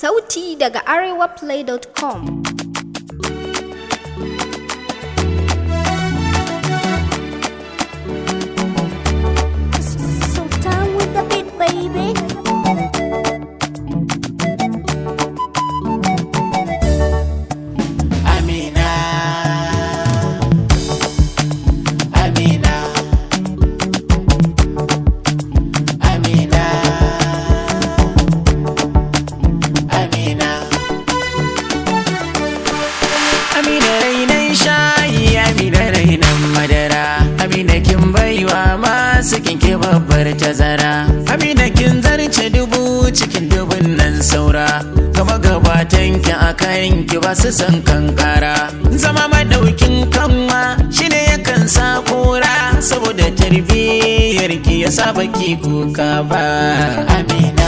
Sauti daga arewaplay.com Sultan with the beat, baby. Amina Amina Amina Amina Amina rainan shayi Amina rainan madara Amina kin baiwa masu kinke babbar tazara Amina kin zarce dubu cikin dubun nan saura Gama gabatan ki a kayan ki ba su san kankara Zama madaukin kanwa shine yakan sa kura Saboda tarbiyyar ki ya saba ki kuka ba Amina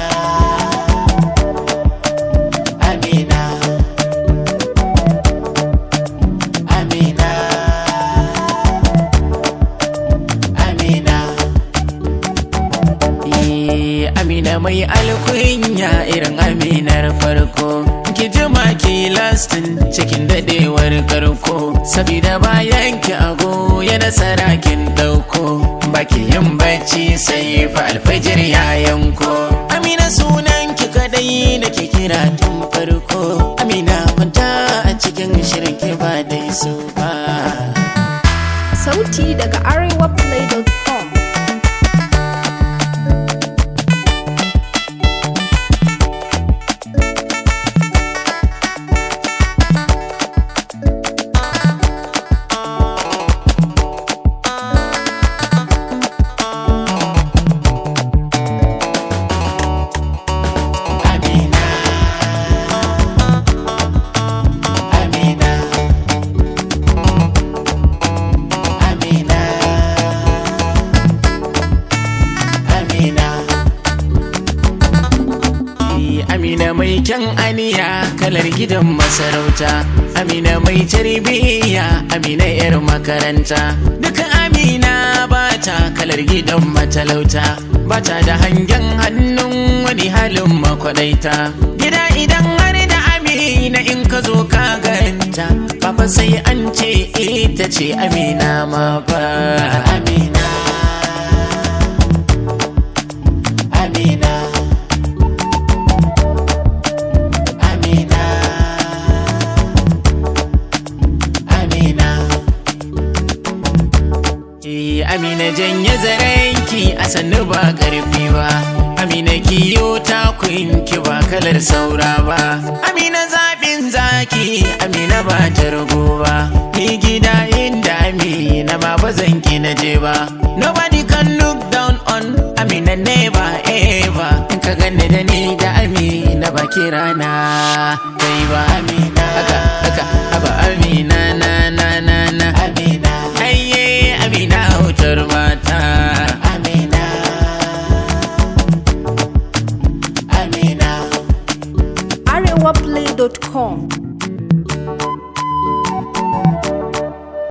Amina Amina Amina Eh, Amina mai alkunya irin aminar farko ki jima ki lastin cikin dadewar karko sabida bayan ki ago ya nasara kin dauko baki yin bacci sai fa alfajir ya yanko Amina sunan ki kadai nake kira tun farko Amina kwanta a cikin shirin ki ba dai su ba Sauti daga arewaplay.com Amina Amina Amina Amina Amina mai kyan aniya kalar gidan masarauta Amina mai tarbiyya Amina yar makaranta Duka Amina bata kalar gidan matalauta Bata da hangen hannun wani halin makwadaita Gida idan har da Amina in ka zo ka ganta Papa sai an ce ita ce Amina ma ba Amina Amina Amina Amina Eh, Amina janye zarenki a sannu ba karfi ba Amina kiyo takunki ba kalar saura ba Amina zaɓin zaki Amina ba ta rago ba Ni gida inda Amina ma ba zan ki na je ba Nobody can look down on Amina never ever In ka gane da ni da Amina ba kirana Kai ba Amina Haka haka haba Amina na na na na Amina Aiye Amina wutar mata Amina Amina arewaplay.com